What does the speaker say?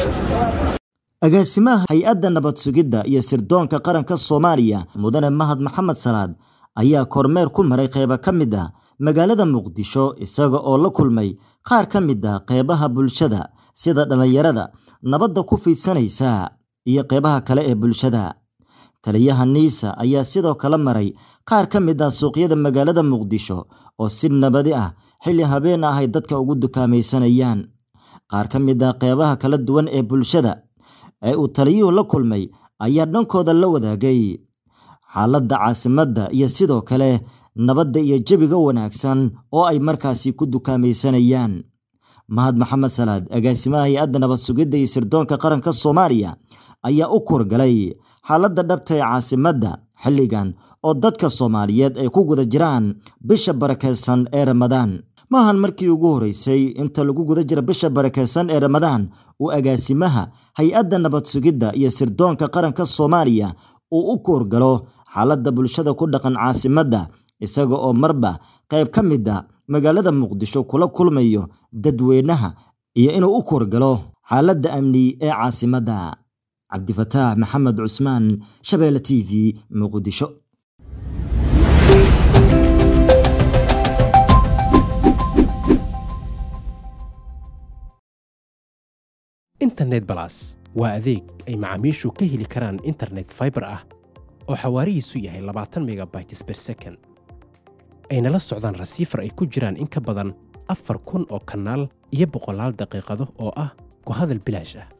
agaasimaha hay-adda nabad sugidda iyo sirdoonka qaranka soomaaliya mudane mahad maxamed salaad ayaa kormeer ku maray qeybo ka mid ah magaalada muqdisho isaga oo la kulmay qaar ka mid ah qeybaha bulshada sida dhallinyarada nabadda ku fiidsanaysa iyo qeybaha kale ee bulshada taliyaha niisa ayaa sidoo kale maray qaar ka mid ah suuqyada magaalada muqdisho oo si nabadi ah xilli habeen ah ay dadka ugu dukaamaysanayaan qaar ka mid ah qeybaha kala duwan ee bulshada ee uu taliyuhu la kulmay ayaa dhankooda la wadaagay xaaladda caasimadda iyo sidoo kale nabadda iyo jebiga wanaagsan oo ay markaasi ku dukaamaysanayaan mahad maxamed salaad agaasimaha hay-adda nabad sugidda iyo sirdoonka qaranka soomaaliya ayaa u kurgalay xaaladda dhabta ee caasimadda xilligan oo dadka soomaaliyeed ay ku guda jiraan bisha barakaysan ee ramadaan maahan markii ugu horeysay inta lagu guda jira bisha barakaysan ee ramadaan uu agaasimaha hay-adda nabad sugidda iyo sirdoonka qaranka soomaaliya uu u kuurgalo xaaladda bulshada ku dhaqan caasimadda isaga oo marba qayb ka mid a magaalada muqdisho kula kulmayo dadweynaha iyo inuu u kuurgalo xaaladda amni ee caasimadda cabdifataax maxamed cusmaan shabeelle t v muqdisho internet balas waa adeeg ay macaamiishu ka heli karaan internet faibar ah oo xawaarihiisu yahay labaatan megabytes ber second ayna la socdaan rasiifar ay ku jiraan in ka badan afar kun oo kanaal iyo boqolaal daqiiqado oo ah ku hadal bilaash ah